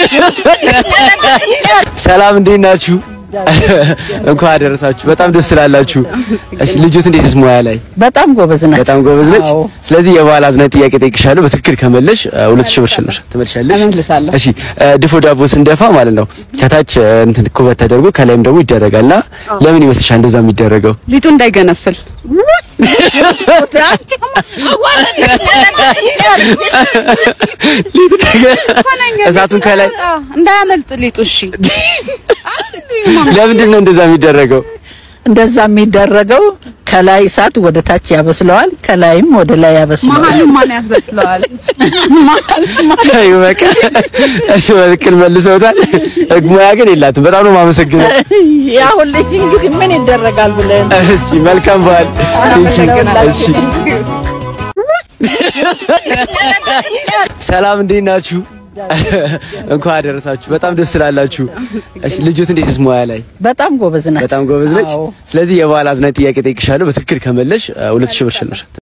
ሰላም እንዴት ናችሁ? እንኳን አደረሳችሁ። በጣም ደስ ስላላችሁ። እሺ ልጁት እንዴት ነች ሙያ ላይ? በጣም ጎበዝ ናት። በጣም ጎበዝ ነች። አዎ። ስለዚህ የበዓል አዝናኝ ጥያቄ ጠይቅሻለሁ። በትክክል ከመለሽ ሁለት ሺህ ብር ሽልማት ትመልሻለሽ። እመልሳለሁ። እሺ ድፎ ዳቦ ስንደፋ ማለት ነው ከታች እንትን ኩበት ተደርጎ ከላይም ደግሞ ይደረጋልና ለምን ይመስልሻል እንደዛ የሚደረገው? ሊጡ እንዳይገነፍል እሳቱን ከላይ እንዳያመልጥ ሊጡ። እሺ ለምንድን ነው እንደዛ የሚደረገው? እንደዛ የሚደረገው ከላይ እሳት ወደ ታች ያበስለዋል፣ ከላይም ወደ ላይ ያበስለዋል። መሀሉን ማን ያስበስለዋል? ታዩ በቃ እሱ በትክክል መልሰውታል። ሙያ ግን የላትም። በጣም ነው የማመሰግነው። ያሁን ልጅ እንግዲህ ምን ይደረጋል ብለን እሺ መልካም በዓል። እሺ ሰላም እንዴት ናችሁ? እንኳን አደረሳችሁ። በጣም ደስ ስላላችሁ። እሺ ልጁት እንዴት ነች ሙያ ላይ? በጣም ጎበዝ ናት። በጣም ጎበዝ ነች። አዎ። ስለዚህ የበዓል አዝናኝ ጥያቄ ጠይቅሻለሁ። በትክክል ከመለሽ ሁለት ሺህ ብር ሽልማት